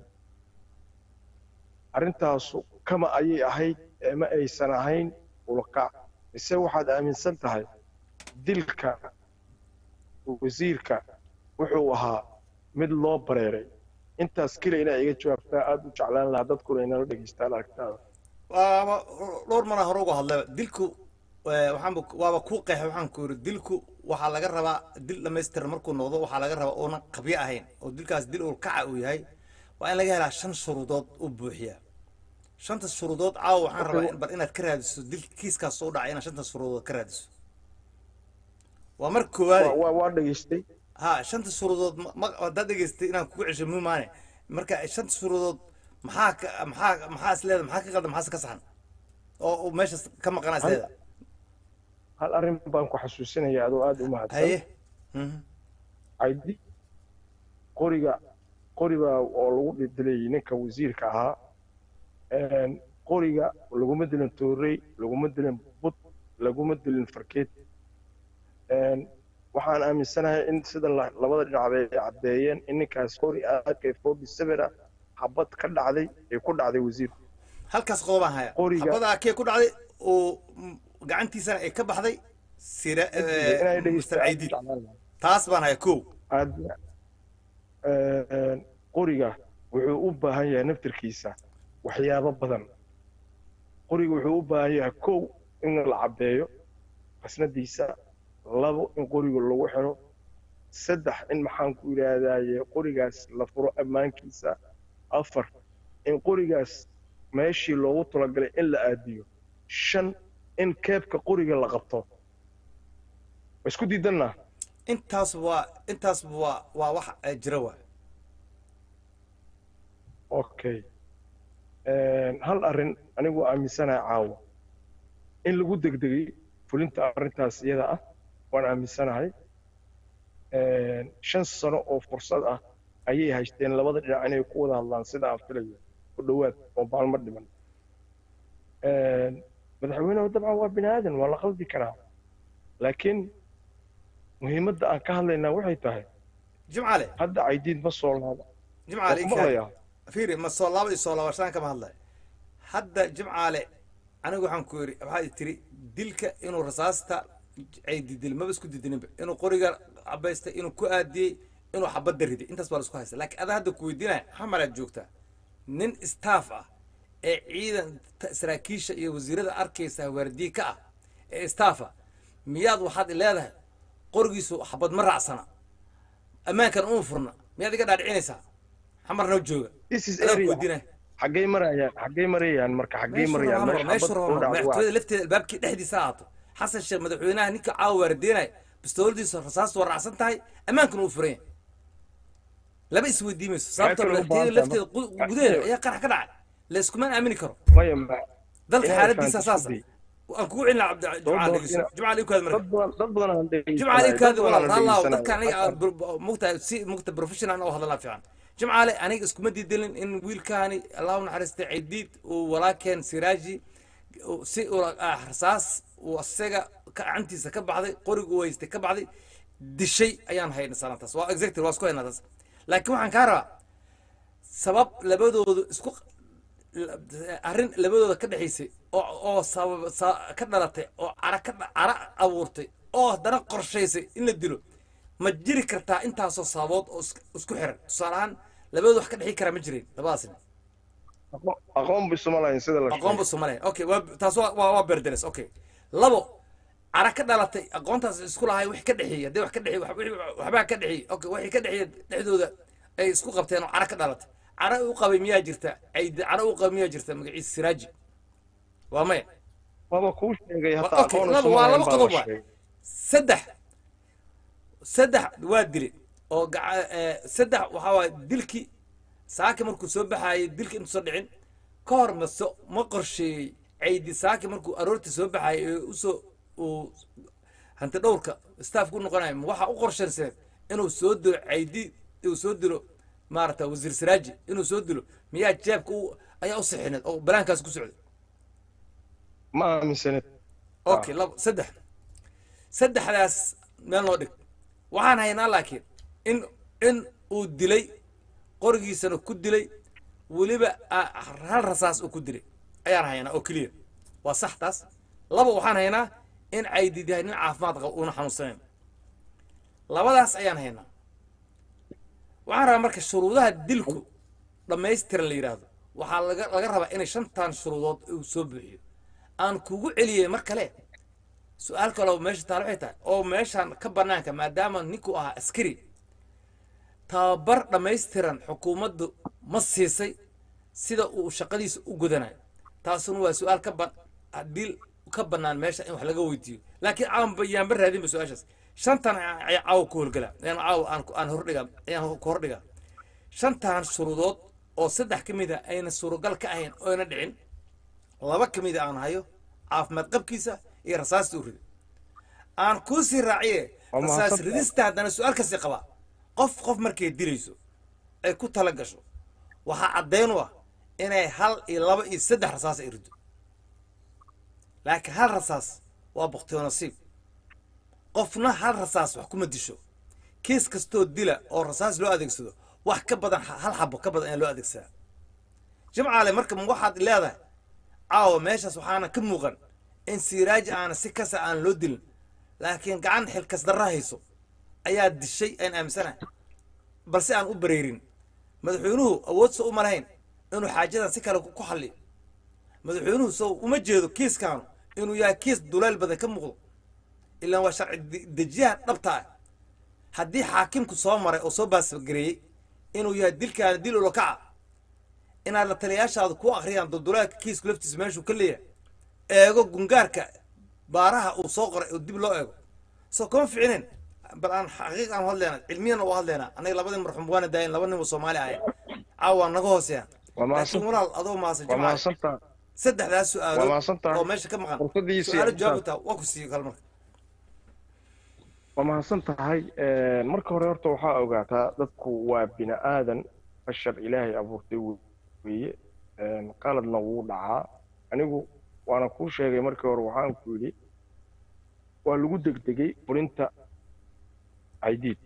arrintaasu kama ayay ahayd ee ma aysan ahayn ulakac mise waxaad aaminsan tahay dilka wasiirka wuxuu ahaa mid loo bareeray intaas keliya inaa iga jawaabtaa aada u jeclaan lahaa dadkuna inala dhegaystaan aragtaada waaba dhowr maraa hore uga hadlay dilku eh, waxaanba waaba kuu qeexay waxaan ku yidhi dilku waxaa laga rabaa dil dhamaystiran markuu noqdo waxaa laga rabaa uunan qabyo ahayn oo dilkaas dil uu kaca uu yahay waa in laga helaa shan shuruudood u buuxiya shanta shuruudood caawa waxaan rabaa in- bal inaad ka raadiso dil kiiskaas soo dhacay inaad shanta shuruudood ka raadiso waa marka koowaade waa waa dhegaystay ha shanta shuruudood ma- ma haddaad dhegaystay inaan kugu cesho muhimaane marka shanta shuruudood maxaa ka maxaa maxaa is leeda maxaa ka qaldan maxaase ka saxan oo oo meeshaas ka maqanaa is leeda hal arrin baan ku xasuusinaya adoo aada u mahadsan haye Mhm. caydi qoriga qoriga oo lagu dilayay ninka wasiirka ahaa Een, qoriga laguma dilin toorey laguma dilin bud laguma dilin farkeed Een, waxaan aaminsanahay in sida la- labada dhinac bay caddeeyeen in ninkaas qori ak forty seven ah xabad ka dhacday ee ku dhacday wasiirku halkaas qodobaan haya Qoriga- xabadaa kee ku dhacday oo mm, gacantiisana ay ka baxday sira inay mr dhegeystaan caydiid taas baan haya kow aad Een, qoriga wuxuu u baahan yahay naftirkiisa waxyaabo badan qoriga wuxuu u baahan yahay kow in la cabeeyo qasnadiisa labo in qoriga lagu xiro saddex in maxaan ku yidhaahdaye qorigaas la furo ammaankiisa afar in qorigaas meeshii loogu talagalay in la aadiyo shan in keebka qoriga la qabto ma isku diidanna intaas waa intaas waa waa wax eh, jira waa okay Een, hal arrin anigu aaminsanahay caawa in lagu degdegay fulinta arrintaas iyada ah waan aaminsanahay Een, shan sano oo fursad ah ayay haysteen labada dhinac inay ku wada hadlaan sida aan filayo ku dhowaad oo maalmo dhiman Een, madaxweynuhu dabcan waa bini aadan waa la qaldi karaa laakiin muhiimadda aan ka hadlaynaa waxay tahay jimcale hadda caydiid ma soo laaba jimcale Waa ku maqlayaa fiiri ma soo laaba iyo soo laabashaan kama hadlay hadda jimcaale anigu waxaan ku yidhi waxaad tiri dilka inuu rasaasta ay didil maba isku didininba inuu qoriga cabaystay inuu ku aadiyey inuu xabadda riday intaas baa la isku haysta laakiin adaa hadda ku weydiinaya xamaraad joogtaa nin staff ah ee ciidan ta- saraakiisha iyo wasiirada arkaysa waardiye ka ah ee staff ah miyaad waxaad leedahay qorigiisu xabad ma raacsana ammaankan uma furna miyaad iga dhaadhicinaysaa xamar noo jooga this is adaan ku area weydiinaya xaggay marayaan xaggay marayaan marka xaggay marayaan meesha meeshu xabad rabo u dhacdo waa madaxtooyada lafteeda albaabkii dhexdiisa ha ahaato xasan sheekh madaxweynaha ninka caawa waardiinaya bistooladiisa rasaastu waa raacsan tahay ammaankana uu furan yahay laba isweydiimayso sababtoo kale u madaxtooyada baahan tahay lafteeda gu- gudaheeda ayaa qarax ka dhacay la iskumaan aamini karo maya ma dalka Inaad xaaladiisa fahanto saasa sidii. aan kugu celina cabdi jumcaal Sababtoo dhegeyso ina- jumcaal ii kaad marka dad badan dad badan aan dhegeysanay, jimcaale dad kaadi badan walaal aan raallah dhegeysanay. dadka aniga aan bur- mugtahay si mugta professional oo hadalaa fiican jimcaale aniga iskuma diidalin in wiilkaani allah u naxariistay cidiid uu walaakeen siraaji uu- si ula ah rasaas uu asaga gacantiisa ka baxday qorigu uu haystay ka baxday dishay ayaan haynay sanataas waa exactly waa isku haynaa taas laakiin waxaan kaa rabaa sabab labadoodu isku arrin labadooda ka dhexaysay oo oo sabab sa- ka dhalatay oo cara ka dha- cara abuurtay oo haddana qorshaysay in la dilo ma jiri kartaa intaasoo sababood oo is- isku xiran tusaale ahaan labadooda wax ka dhexi karaa ma jireen labadaas nin Aqoon- aqoon bisuma lahayn sida la aqoon bu sheegay soomaaliya okay waa taas waa waa waa berderes okay labo cara ka dhalatay aqoontaas isku lahay wix ka dhexeeyay haddii wax ka dhexeey wax- wixii- waxbaa ka dhexeeyey okay wixii ka dhexeeyay dhexdooda ay isku qabteen oo cara ka dhalatay cara u qabay miyaa jirta caydi cara u qabay miyaa jirta magaciisa siraaji waa maya waba kuu sheegay Wa- hataa okay, aqoon laba- isuma waa lahayn laba baa qodob la waay. sheegay saddex saddex waa dile oo gaca- eh, saddex waxaa waay dilkii saaki markuu soo baxaayay dilkii intuu soo dhicin ka hor maso ma qorsheeyey caydi saaki markuu aroortii soo baxaayay ee usoo uu hanti dhowrka staafku noqonayo ma waxaa u qorshayseen inuu soo dilo caydi uu soo dilo maarata wasiir siraaji inuu soo dilo miyaa jeebka u ayaa u sixineed oo banaankaas ku socday ma aaminsanid okay labo saddex saddexdaas meel noo dhig waxaan haynaa laakiin in in uu dilay qorigiisana ku dilay weliba ah, hal rasaas uu ku dilay ayaan haynaa oo keliya waa sax taas laba waxaan haynaa in caydid yahay nin caafimaad qaba uuna xanuunsanayn labadaas ayaan haynaa waxaan rabaa marka shuruudaha dilku dhammaystiran la yidhaahdo waxaa laga laga rabaa inay shantan shuruudood uu soo buuxiyo aan kugu celiyey mar kale su-aal kaloo meesha taal waxay tahay oo meeshan ka banaanka maadaama ninku ahaa askari tababar dhammaystiran xukuumaddu ma siisay sida uu shaqadiisa u gudanayo taasuna waa su-aal ka ban haddii ka banaan meesha in wax laga weydiiyo laakiin aan bayaanba raadinba su-aashaas shantan ay caawa ku howlgala ayaan caawa aan aan hordhiga ayaan ku hordhiga shantan shuruudood oo saddex ka mid a ayna suuragal ka ahayn oo ayna dhicin laba ka mid a aan hayo caafimaad qabkiisa iyo rasaasta u riday aan kuu sii raaciye Waa rasaas mahadsantahay. ridista haddana su-aal kasii qabaa qof qof markay dilayso ay ku tala gasho waxaa caddayn u ah inay hal iyo laba iyo saddex rasaas ay rido laakiin hal rasaas waa baktiyo nasiib qofna hal rasaas wax kuma disho kiis kastoo dila oo rasaas loo adeegsado wax ka badan hal xabo ka badan ayaa loo adeegsadaa jimcaale marka ma waxaad leedahay caawa meeshaas waxaana ka muuqan in siiraaji aana si kasa aan loo dilin laakiin gacan xilkas darra hayso ayaa dishay aan aaminsanahay balse aan u bareerin madaxweynuhu awoodsa uma lahayn inuu xaajadan si kale ku ku xalliyo madaxweynuhu sow uma jeedo kiiskaanu inuu yahay kiis duleel badan ka muuqdo ilaan waa sharci de- dejiyaha dhabta ah haddii xaakimku soo maray oo soo baasgareeyey inuu yahay dilkaana dil ulokaca inaad la taliyaashaada ku akhriyaan dulduleelka kiisku laftiisa meeshuu ka leeyahay eego gungaarka baaraha uu soo qoray oo dib loo eego soo kama ficinin bal aan xaqiiq aan u hadleynaa cilmiyana u hadleynaa anaga labadii marxuum waana daayin laba nin oo soomaali ahay caawa naga hooseeyaan waa laakiin mahadsan walaal adoo maasan waa jimcaale mahadsantaa saddexdaas waa su-aalood mahadsantahay oo meesha ka maqan fursadiisii su-aalo aad jawaab utaa waa ku siiyo kale marka waa mahadsan tahay marka hore horta waxaa ogaataa dadku waa bini aadan bashar ilaahay abuurtay weeye qaladna wuu dhacaa anigu waana kuu sheegay markii hore waxaan ku yidhi waa lagu degdegay fulinta caydiid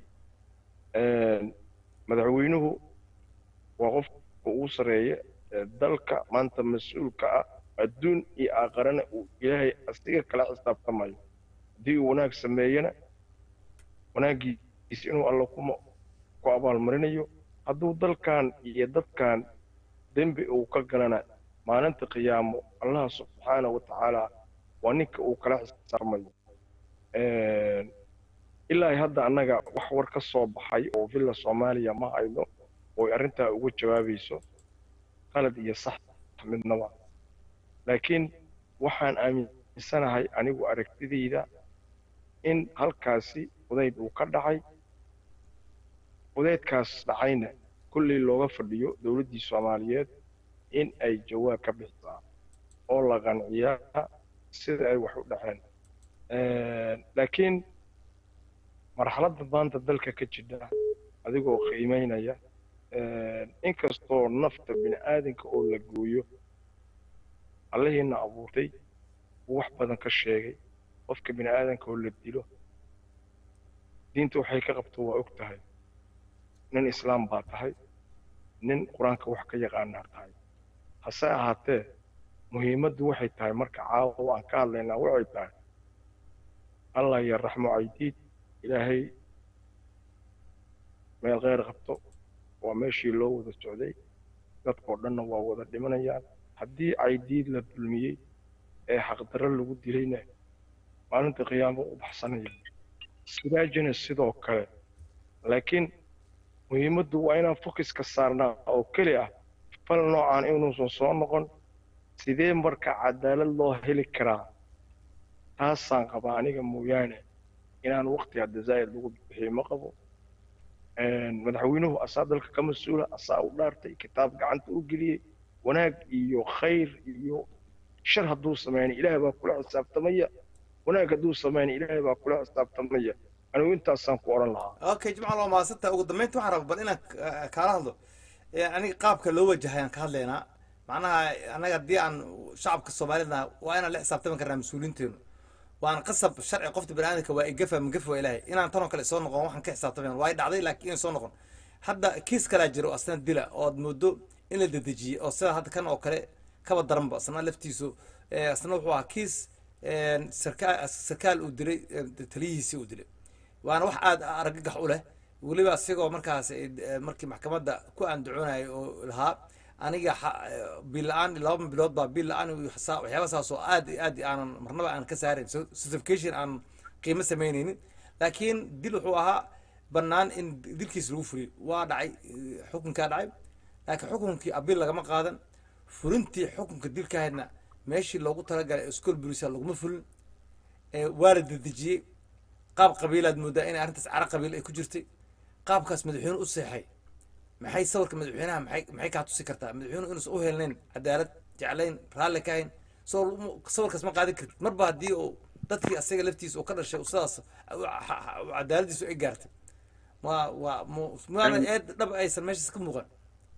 madaxweynuhu waa qofka ugu sarreeya ee dalka maanta mas-uulka ah adduun iyo aakharana uu ilaahay asiga kala xisaabtamayo haddii uu wanaag sameeyana wanaaggiisa inuu alla kuma ku abaalmarinayo hadduu dalkan iyo dadkan dembi uu ka galana maalinta qiyaamo allah subxaana wa tacaala waa ninka uu kala xisaabtamayo ilaa hadda annaga wax war ka soo baxay oo villa soomaaliya ma hayno oo ay arrintaa uga jawaabayso qalad iyo sax midnaba laakiin waxaan aaminsanahay anigu aragtidayda in halkaasi udayd uu ka dhacay udaydkaas dhacayna kulley looga fadhiyo dowladdii soomaaliyeed in ay jawaab ka bixisaa oo la qanciyaa sida ay wax u dhaceen laakiin marxaladda maanta dalka ka jidha adigoo qiimaynaya inkastoo nafta bini aadanka oo la gooyo allahiina abuurtay uu wax badan ka sheegay qofka bini aadanka oo la dilo diinta waxay ka qabto waa og tahay nin islaam baa tahay nin qur-aanka wax ka yaqaanaa tahay hase ahaatee muhiimaddu waxay tahay marka caawa aan ka hadlaynaa waxay tahay allah ya raxmo caydiid ilaahay meel kheyr qabto waa meeshii loo wada socday dadkoo dhanna waa wada dhimanayaan haddii caydiid la dulmiyey ee xaqdarro lagu dilayna maalinta qiyaamo u baxsanaya sidaajina sidoo kale laakiin muhiimaddu waa inaan fokiska saarnaa oo keli ah fal noocaan inuusan soo noqon sidee marka cadaalad loo heli karaa taasaan qabaa aniga mooyaane inaan waqti hadda zaa'id lagu bixiyo ma qabo madaxweynuhu asaa dalka ka mas-uula asaa u dhaartay kitaab gacanta u geliyey wanaag iyo khayr iyo shar hadduu sameynay ilaahay baa kula xisaabtamaya wanaag hadduu sameynay ilaahay baa kula xisaabtamaya anigu intaasaan ku odhan lahaa okay jimcaal waa mahadsantaha ugu dambeynta waxaan rabaa bal inaan ka- kaala hadlo ee aniga qaabka loo wajahayaan ka hadlaynaa macnaha annaga haddii aan shacabka soomaalida waa inaan la xisaabtami karnaa mas-uuliinteenu waan qasab sharci qofta baniaadamka waa igafa magafa waa ilaahay inaan tanoo kale soo noqon waxaan ka xisaabtamayn waa dhacday laakiin inay soo noqon hadda kiis kalaa jiro asna dila ood moodo in la dedejiyey oo sida hadda kan oo kale kaba daranba asna laftiisu eh, asna wuxuu ahaa kiis sarkaal sarkaal uu dilay eh, taliyihiisii uu dilay waana wax aada argagax u leh weliba isagoo markaas eh, markii maxkamadda ku andacoonayay oo lahaa aniga xa- eh, bil la-aan laba bilood baa bil la-aan iyo xasa- waxyaaba saas oo aad iyo aad iyo aanan marnaba aan ka saarayn So- certification aan qiimo samaynaynin laakiin dil wuxuu ahaa bannaan in dilkiis lagu fuliyo waa dhacay eh, xukunkaa dhacay laakiin xukunkii abil lagama qaadan fulintii xukunka dilkahaydna meeshii loogu talagalay school bulisa laguma fulin ee waa la dedejiyey qaab qabiilaad moodaa inay arrintaas cara qabiil ay ku jirtay qaabkaas madaxweyne u seexay maxay sawirka madaxweynaha maxay maxay kaa tusi kartaa madaxweynuhu inuusan u helnayn cadaalad jeclayn raalli ka hayn soo sawirkaas ma qaadan kartid marba haddii uu dadkii asaga laftiisa uu ka dhashay uu sidaas cadaaladiisu ay gaartay ma waa mu- maana eed dhab aysan meeshaas ka muuqan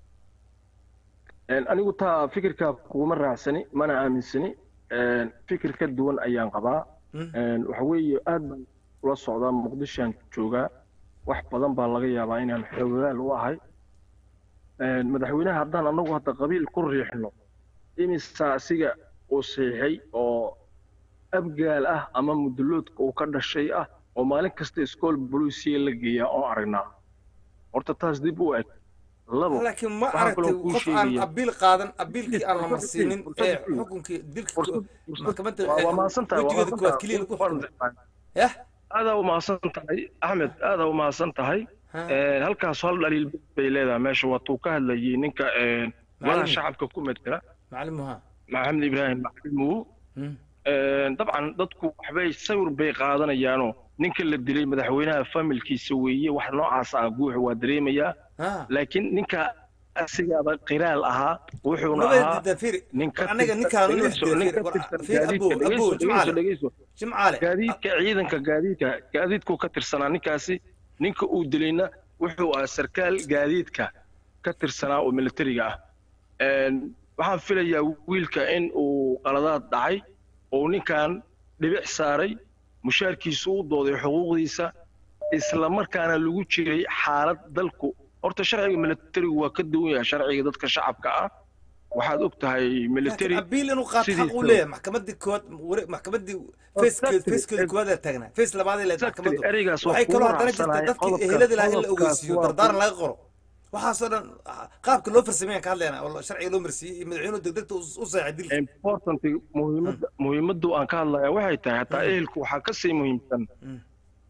anigu taa fikirka kuguma raacsani mana aaminsani fikir ka duwan ayaan qabaa waxa weeye aad baan ula socdaa muqdishoan joogaa wax badan baa laga yaabaa inaan xoogaal u ahay madaxweynaha haddaan anagu hadda qabiil ku riixno imisa asiga uu siixay oo abgaal ah ama muduloodka uu ka dhashay ah oo maalin kasta iskool bolusiya la geeyaa oo aragnaa horta taas dib u eg labo laakiin ma waxaan aragtay kaloo kuu qof aan sheegaya- abiil qaadan abiilkii aan la Fursad marsiinin fiiri, fursad ee fiiri. xukunkii dilka fursad- fursad- maxkamadda waa- waa mahadsantahay, waa wejigeeda kuwaad mahadsantahay. keliya lagu Waan xukumay difaac. yah aadaa u mahadsan tahay axmed aadaa u mahadsan tahay Ha. Een, halkaas hal dhaliil bay leedahay meesha waatuu ka hadlayay ninka een, golaha Macallin. shacabka ku metela macalimuha maxamed ibraahim macalimuhu Hmm. Een, dabcan dadku waxbay sawir bay qaadanayaanoo ninka la dilay madaxweynaha familkiisa weeye wax noocaas ah guuxa waa dareemayaa ha laakiin ninka asigaaba qiraal ahaa wuxuuna labada ahaa dida fiiri nin ka war aniga tirsan- ninkaan inuu dhegeyso, isdila nin fiiri ka war tirsan fiiri abow gaadiidka, abow dhegeyso, jimcaale dhegeyso, dhegeyso. jimcaale gaadiidka ciidanka gaadiidka gaadiidku ka tirsanaa ninkaasi ninka uu dilayna wuxuu ahaa sarkaal gaadiidka ka tirsanaa oo militariga ah Een, waxaan filayaa wiilka in uu qaladaad dhacay oo ninkan dhibic saaray mushaarkiisu u dooday xuquuqdiisa isla markaana lagu jiray xaalad dalku horta sharciga militarigu waa ka duwan yahay sharciga dadka shacabka ah waxaad og tahay military laakiin abiil inuu qaato xaq sidiisa- uu leeyahay maxkamadii kood wari- maxkamadii facekeed Exactly. facekeeda koowaad ee taagnaa face labaadee leed Exactly. maxkamaddu Ereygaas waa waxay kugu kaloo haddana jirta raacsanahay. dadkii Qodobkaas- ehelada lahaa in la qodobkaas ogeysiiyo waa dardaaran kugu- laga qoro waxaasoo dhan ah, qaabka loo farsameeyaan ka hadlayna oo sharciga loo marsiiyey iyo madaxweynuhu degdegta u u seexay dilka important muhiimadda muhiimaddu aan ka hadlaya waxay tahay hataa ehelku waxaa ka sii muhiimsan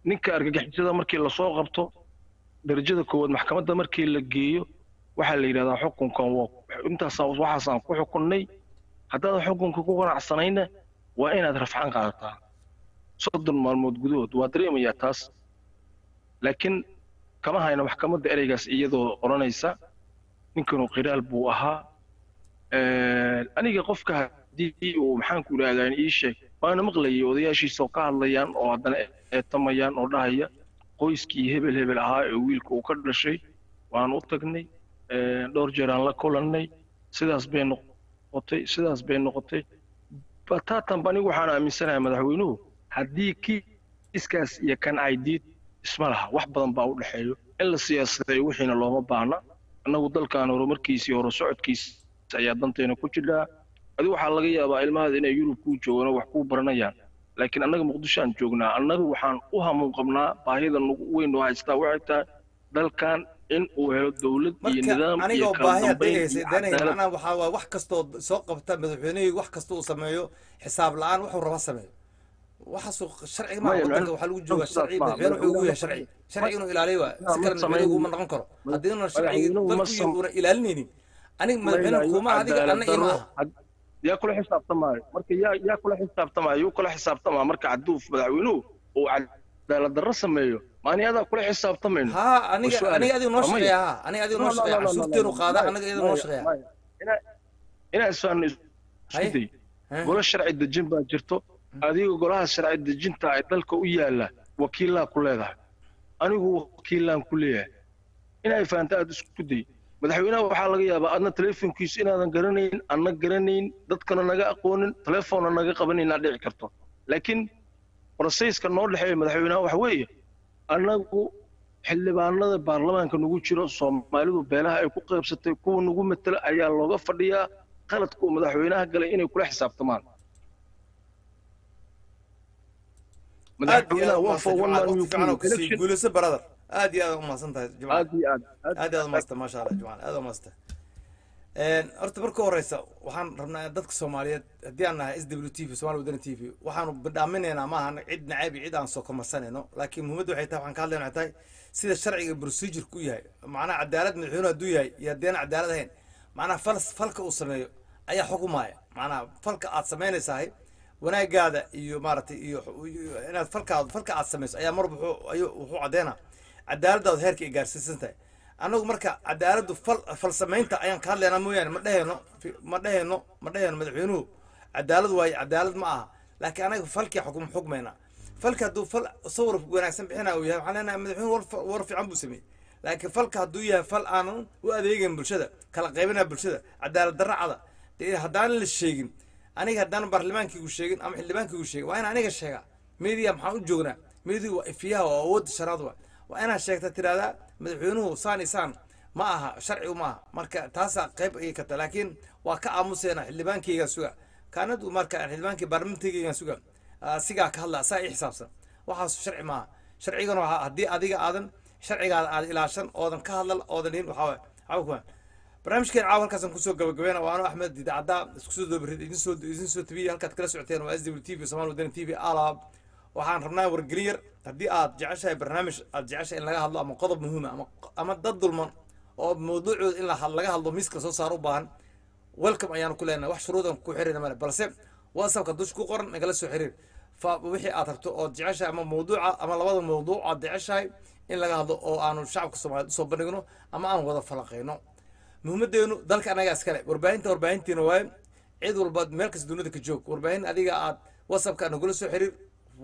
ninka argagixisada markii lasoo qabto darajada koowaad maxkamadda markii la geeyo waxaa la yidhahdaa xukunkan waa intaasa waxaasaan ku xukunnay haddaadan xukunka ku qanacsanayna waa inaad rafcaan qaadataa soddon maalmood gudahood waa dareemayaa taas laakiin kama hayno maxkamadda ereygaas iyadoo odhanaysa ninkanu qiraal buu ahaa aniga qofka haddii uu maxaanku idhahdaa ii sheeg waana maqlayay odayaashiisa oo ka hadlayaan oo haddana eetamayaan oo dhahaya qoyskii hebel hebel ahaa ee wiilka uu ka dhashay waan u tagnay dhowr jeer aan la kulannay sidaas bay noqotay sidaas bay noqotay bataatanba anigu waxaan aaminsanahay madaxweynuhu haddii kiiskaas iyo kan aydiid isma laha wax badan baa u dhexeeyo in la siyaasadeeyo wixiina looma baahna annagu dalkan horumarkiisii hore socodkiisa ayaa danteena ku jidhaa adigu waxaa laga yaabaa ilmahaada inay yurub kuu joogaan oo wax kuu baranayaan laakiin annaga muqdisho aan joognaa annaga waxaan u hamuun qabnaa baahida nagu weyn oo haystaa waxay tahay dalkan in uu helo dowlad iyo nidaam iyo anigoo kala baahi dambayn hadayhaysa iyo danay cadaalad macnaha waxaa waay wax kastoo soo qabta madaxweynihii wax kasta uu sameeyo xisaab la-aan wuxuu raba sameeyo waxaasuu sharciga maa Maya, wadanka macna- waxaa lagu joogaa sidaas sharci ma- madaxweyne wuxuu ugu yahay madaxweyne- sharci sharci inuu ilaaliyo waa si ma kale samayn- madaxweyne uguma noqon karo haddiina sharcigi madaxweynuhu ma dalku sam- una ilaalinaynin aniga madaxweyne kuma adiga anna ima aha yaa kula xisaabtamaayo marka yaa yaa kula xisaabtamaayo yuu kula xisaabtamaa marka hadduu madaxweynuhu uu cadaalad darro sameeyo maani adaa kula xisaabtamayno ها aniga وسؤالي. aniga adiga noo ومي. shaqeeya ha aniga adiga noo shaqeeya cashuurteenu qaada anaga iyada noo shaqeeya inaa isfahanno isku Haye. day Heh. golo sharci dejin baa jirto adiga golaha sharci dejinta ay dalka u yaalla wakiilaa ku leedahay anigu wakiilaan ku leeyahay inay fahanto aad isku day madaxweynaha waxaa laga yaabaa adna teleefonkiisu inaadan garanayn anna garanayn dadkana naga aqoonin telefoonna naga qabanin inaad dhici karto laakiin broseyska noo dhexeeya madaxweynaha waxa weeye annagu xildhibaanada baarlamaanka nagu jiro soomaalidu beelaha ay ku qaybsatay kuwa nagu matela ayaa looga fadhiyaa qaladka uu madaxweynaha galay inay kula xisaabtamaan aad iyo aad madaxweynaha waa for one man umahadsan you jimcaal can kusii election guulayso brother aad iyo aad umahadsan tahay jimcaal aad iyo aad aad iyo aad umahadsan maasha allah jimcaal aad umahadsan horta marka horeysa waxaan rabnaa dadka soomaaliyeed haddii aan nahay s w t v somaali wadani t v waxaanu bidhaaminaynaa maahan cid nacayb iyo cid aan soo kamarsanayno laakiin muhiimadda waxay tahay waxaan ka hadlayna waxay tahay sida sharciga procedure ku yahay macnaha cadaalad madaxweynuhu hadduu yahay iyo haddii aan cadaalad ahayn macnaha fal falka uu sameeyo ayaa xukumaya macnaha falka aad samaynaysahay wanaagaada iyo maaragtay iyo iyo inaad falkaad falka aad samayso ayaa mar wuxuu ayuu wuxuu caddeynaa cadaaladaadu heerka ay gaarsiisan tahay annagu marka cadaaladdu fal fal samaynta ayaan ka hadlaynaa mooyaane ma dhehayno fi- ma dhehayno ma dhehayno madaxweynuhu cadaalad waaye cadaalad ma aha laakiin anaga falkii xukum xukmayna falka hadduu fal sawir wanaagsan bixinaa uu yahay waxaan leenahay madaxweynuhu war fa- war fiican buu sameeyey laakiin falka hadduu yahay fal aanan u adeegayn bulshada kala qaybinaa bulshada cadaalad darra cada dee haddaan la sheegin aniga haddaan baarlamaankiigu sheegin ama xildhibaankiigu sheegin waa in aniga sheegaa media maxaan u joognaa media waa ifiyaha waa awoodda shanaad waa waa inaad sheegta tirahdaa madaxweynuhu saan iyo saan ma aha sharcigu ma aha marka taasaa qayb ayay ka tahay laakiin waa ka aamuseena xildhibaankaygaa suga kaanadu marka xildhibaankii baarlamentaygaan suga ah, sigaa ka hadla saa ii xisaabsan waxaas sharci maaha sharcigana waxaa haddii adiga aadan sharcigaada aad ilaashan oodan ka hadlan oodan dhihin waxaa waay waxba kuma barnaamijkeen caawa halkaasaan kusoo gabagabeyna waa ano axmed idaacadda isku soo doobarid idin soo idin soo tabiyey halkaad kala socoteen waa s w t v somaali wadani t v alaab waxaan rabnaa wargelin yar haddii aad jeceshahay barnaamij aad jeceshahay in laga hadlo ama qodob muhiima ama ama dad dulman oo mawduucooda in la had- laga hadlo miiska soo saar u baahan welcome ayaanu ku leenahay wax shuruudan ku xiriirna male balse whatsappka dush ku qoran nagala soo xiriir fa wixii aad rabto ood jeceshahay ama mawduuca ama labada mawduuc aad jeceshahay in laga hadlo oo aanu shacabka soomaaliyeed usoo bandhigno ama aan wada falaqayno muhiimadeenu dalka anagaa iskale warbaahinta warbaahintiina waaye cid walba meel kasta dunida ka joog warbaahin adiga aad whatsappka nagula soo xiriir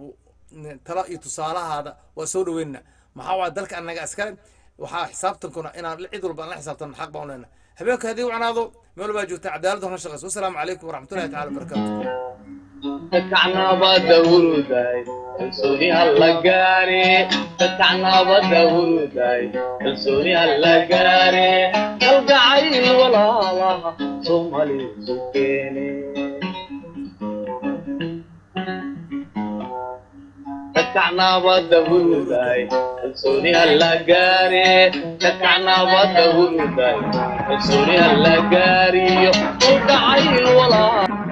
talo iyo tusaalahaada waa soo dhaweynna maxaa waay dalka anaga iskale waxaa xisaabtankuna inaan cid walba aan la xisaabtan xaq baan u leenahay habeenka haddii wacnaado meel walbaa joogta cadaalad hona shaqeyso wasalaamu calaykum waraxmatullahi tacala wabarakaatu dadkacnabada huruday kalsooni halla gaare dadkacnabada huruday kalsooni halla gaare kalgacayl walaalaha somali sukeene dadkacnabada huruday kalsooni halla gaare dadkacnabada huruday kalsooni halla gaariyo kalgacayl walaalaha